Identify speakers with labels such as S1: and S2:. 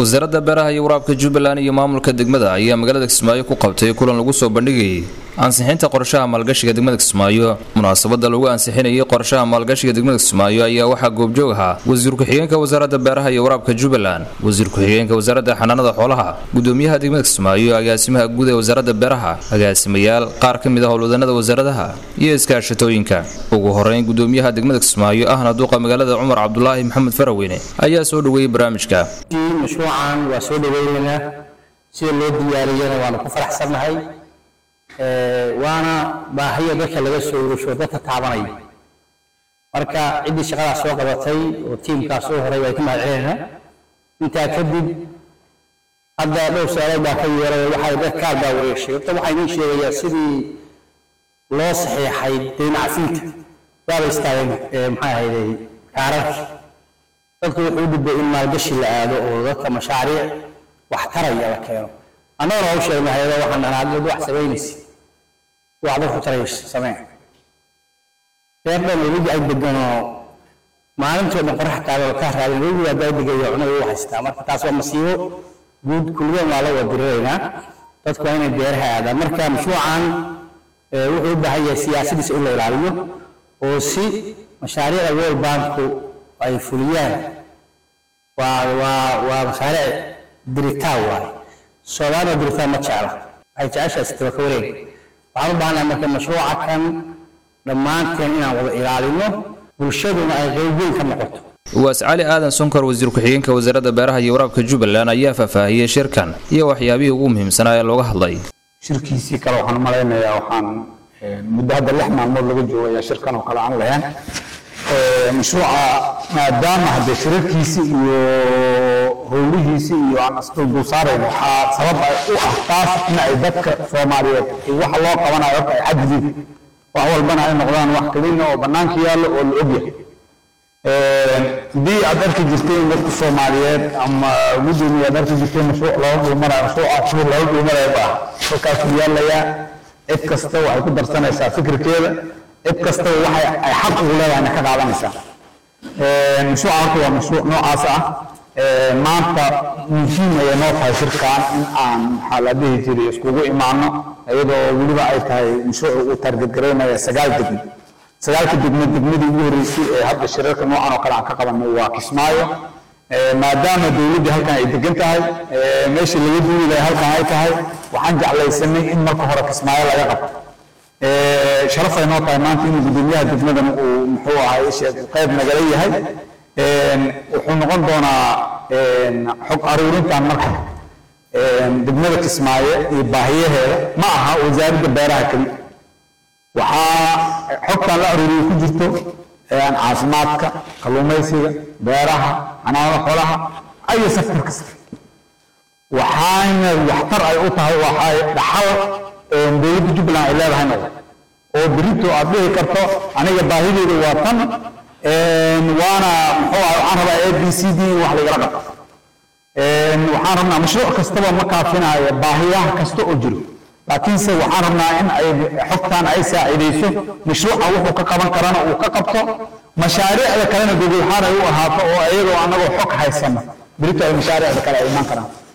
S1: wasaaradda beeraha iyo waraabka jubbaland iyo maamulka degmada ayaa magaalada kismaayo ku qabtay kulan lagu soo bandhigayay ansixinta qorshaha maalgashiga degmada kismaayo munaasabada lagu ansixinayay qorshaha maalgashiga degmada kismaayo ayaa waxaa goobjoog ahaa wasiir ku-xigeenka wasaaradda beeraha iyo waraabka jubbaland wasiir ku-xigeenka wasaaradda xanaanada xoolaha gudoomiyaha degmada kismaayo agaasimaha guud ee wasaaradda beeraha agaasimayaal qaar ka mid ah howlwadanada wasaaradaha iyo iskaashatooyinka ugu horeyn gudoomiyaha degmada kismaayo ahna duuqa magaalada cumar cabdulaahi maxamed faraweyne ayaa soo dhoweeyey barnaamijka
S2: mashruucan waa soo dhaweynaynaa sida loo diyaariyana waanu ku faraxsannahay waana baahiya dadka laga soo urusho dadka taabanaya marka ciddii shaqadaas soo qabatay oo tiimkaas soo horay way ka mahadcelinaynaa intaa kadib hadda dhowr su-aalood baa ka yeeray waxay dad kaal baa wareegshay horta waxaa inii sheegayaa sidii loo saxiixay dayn cafinta waaba istaageen maxay ahayday kaararkii dadku wuxuu u gudbay in maalgashi la aado oo dadka mashaariic wax taraya la keeno annagana waa u sheegnay hayado waxaan dhahnaa dad wax samaynaysa wax dadku taraysa samee reer dhan webi ay deganoo maalintoo dhan qorax taagoo ka raadin webi waa daa degayo cunada u haystaa marka taas waa masiibo guud kulligan waa la wadiriraynaa dadku waa inay beeraha aadaan marka mashruucan wuxuu u baahan yahay siyaasadiisa in la ilaaliyo oo si mashaariicda world banku ay fuliyaan waa waa waa mashaariic diritaan waaye soomaaliya diritaan ma jecla waxay jeceshahay sitaba ka wareeg waxaan u baahanahay marka mashruuca kan dhammaanteen inaan wada ilaalino bulshaduna ay qayb weyn ka noqoto
S1: waas cali aadan sonkor wasiir ku-xigeenka wasaaradda beeraha iyo waraabka jubbaland ayaa faahfaahiyey shirkan iyo waxyaabihii ugu muhiimsanaa ee looga hadlay
S3: shirkiisii kale waxaan u malaynayaa waxaan muddo hadda lix maalmood laga joogaya shirkan oo kale aan lahayn mashruuca maadaama haddee shirarkiisi iyo howlihiisi iyo aan isduldul saarayn waxaa sabab u ah taas in ay dadka soomaaliyeed waxa loo qabanayo horta ay xadidin wax walbana ay noqdaan wax kelina oo bannaanka yaallo oo la ogyahay haddii aad arki jirteen dadka soomaaliyeed ama gudoomiye aad arki jirteen mashruuc looga dhulmarayo mashruuca shur looga dhulmarayo baa halkaasuu yaalayaa cid kasta waxay ku darsanaysaa fikirkeeda cid kastaba waxay ay xaq ugu leedahayna ka qaadanaysaa mashruuca horta waa mashruuc noocaas ah maanta muhiim ayay noo tahay shirkan in aan maxaa la dhihi jiray iskugu imaano iyadoo weliba ay tahay mashruuc uu taargetgaraynaya sagaal degmo sagaalka degmo degmadii ugu horreysay ee hadda shirarka noocan oo kale aan ka qabanay waa kismaayo maadaama dowladdii halkan ay degan tahay meeshii laga duuli lahay halkan ay tahay waxaan jeclaysanay in marka hore kismaayo laga qabto sharaf ay noo tahay maanta inuu gudoomiyaha degmadan uu muxuu ahay qayb nagala yahay wuxuu noqon doonaa xog aruurintan marka degmada kismaayo iyo baahiyaheeda ma aha wasaaradda beeraha keli waxaa xogtan la aruuriyo ku jirto caafimaadka kalluumaysiga beeraha xanaanada xoolaha ayo sektor kasta waxaana waxtar ay u tahay waxay dhaxal dowladda jubbaland ay leedahay noqdo oo berito aad dhihi karto aniga baahideeda waa tan waana muxuu ah waxaan rabaa a b c d in wax lagala qabto waxaan rabnaa mashruuc kastaba ma kaafinayo baahiyaha kasta oo jiro laakiinse waxaan rabnaa in ay xogtan ay saacidayso mashruuca wuxuu ka qaban karana uu ka qabto mashaariicda kalena gogolxaan ay u ahaato oo iyadoo annagoo xog haysano berito ay mashaariicda kale ay imaan karaan